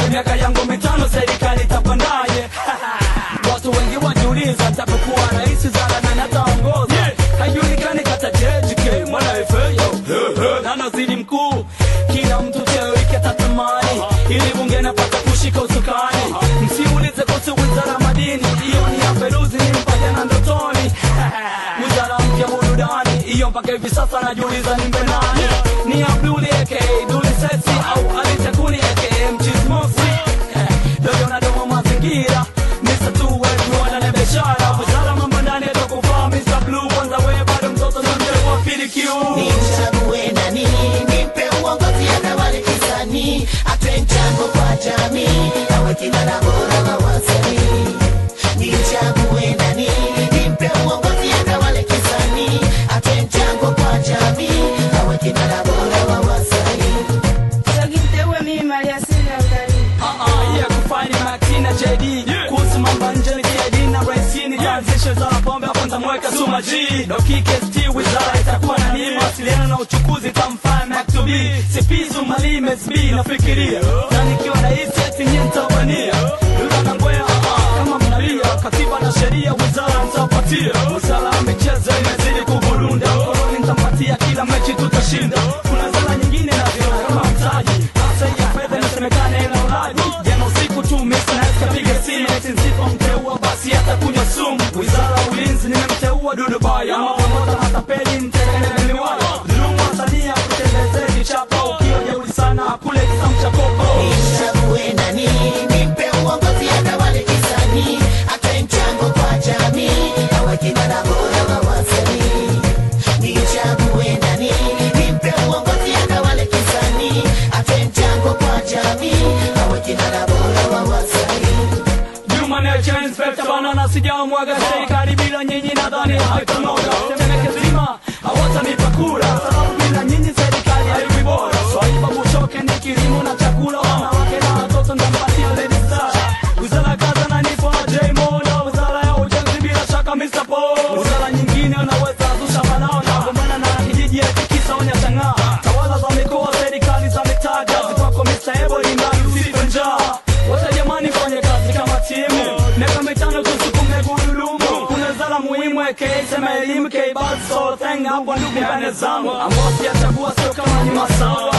miaka yangu mitano serikali itapandaje watu wengi wajiuliza ntapokuwa rais zara na nataongoza haijulikani kata JJK mwana FAO na nazidi mkuu kila mtu cheo ikatatamani ili bunge napata kushika usukani msiulize kuhusu wizara ya madini hiyo ni ya peruzi ni mpaja na ndotoni wizara mpya burudani hiyo mpaka hivi sasa najiuliza nimbe nani ni abduli aka duli sesi au alitakuni aka mchismosi dogo na domo mazingira Mr. Two wetu wana na biashara wizara mambo ndani atakufaa Mr. Blue kwanza wewe bado mtoto na mzee wa pili kiu Nichague nani nimpe uongozi atawale kisanii atoe mchango kwa jamii awe kinara bora wa wasanii Nichague nani nimpe uongozi atawale kisanii atoe mchango kwa jamii awe kinara bora wa wasanii Sagitewe mimi maliasili ya utalii. Ah, yeah, kufanya Martina JD kuhusu mambo ya nje ni KD na raisini taanzisha wizara ya pombe hapo nitamweka Suma G Dokike ST wizara itakuwa na nini mawasiliano na uchukuzi tamfanya Maktubi Sipizu Malime SB nafikiria na nikiwa rais eti nyie nitawania Lula na Ngwea ah, ah, kama mnalia katiba na sheria wizara nitapatia wizara ya michezo imezidi kuburunda koloni nitampatia kila mechi tutashinda kuna wizara nyingine na viona kama mtaji hasa ya fedha inasemekana ina ulaji jana usiku tu Mr. Nice kapiga simu eti nisipomteua basi atakunywa sumu wizara ya ulinzi nimemteua Dudu Baya ama pamoja hata peli mtekele miwaya dhulumu wasania kutembezea kichapa ukiwa jeuri sana kule kisamcha koko Nichague nani nimpe uongozi atawale kisanii atoe mchango kwa jamii awe kinara bora wa wasanii Nichague nani nimpe uongozi atawale kisanii atoe mchango kwa jamii awe kinara bora wa wasanii Juma Nature Inspector bana na sijamwaga serikali bila nyinyi nadhani haitanoga Temeke zima hawatanipa kura sababu bila nyinyi serikali haiwi bora Swaiba Bushoke ni kilimo na chakula wanawake na watoto ndampatia Lady Star Wizara ya kazi ananipa J Mola Wizara ya ujenzi bila shaka Mr. Paul Wizara nyingine unaweza zusha balao na gombana na kijiji eti kisa onya chang'aa Tawala za mikoa serikali za mitaa kazi kwako Mr. Ebo ni mradi usife njaa Wote jamani fanye kazi kama timu Miaka mitano tusukume gurudumu Kuna wizara muhimu aka sema elimu K-Buzz so thing hapo ndugu mbane zamu Ambao sijachagua sio kama ni masawa